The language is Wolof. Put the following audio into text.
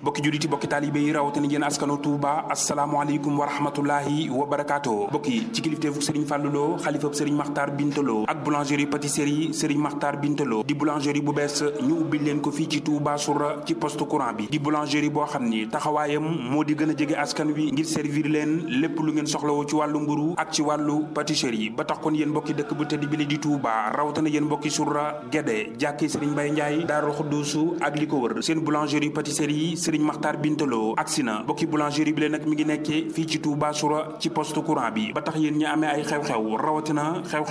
bokki julliti bokki taalibe yi rawatina yéen askanu Touba asalaamaaleykum wa rahmatullahi wa barakaatu bokki ci kilifteefu Serigne Fallou Lo xalifab Serigne Makhtar Bintalo ak boulangerie pâtisserie Serigne Makhtar Bintalo di boulangerie bu bees ñu ubbi leen ko fii ci Touba Soura ci poste courant bi di boulangerie boo xam ni taxawaayam moo di gën a jege askan wi ngir servir leen lépp lu ngeen soxlawoo ci wàllu mburu ak ci wàllu pâtisserie ba tax kon yéen mbokki dëkk bu tëdd bi li di Touba rawatina yéen mbokki Soura Guédé jàkki Serigne Mbaye Ndiaye Daarul Xudduusu ak li ko wër seen boulangerie pâtisserie Serigne Makhtar Bintalo agsi na mbokki boulangerie bi leen nag mi ngi nekkee fii ci Touba Soura ci poste courant bi ba tax yéen ñi amee ay xew-xew rawatina xew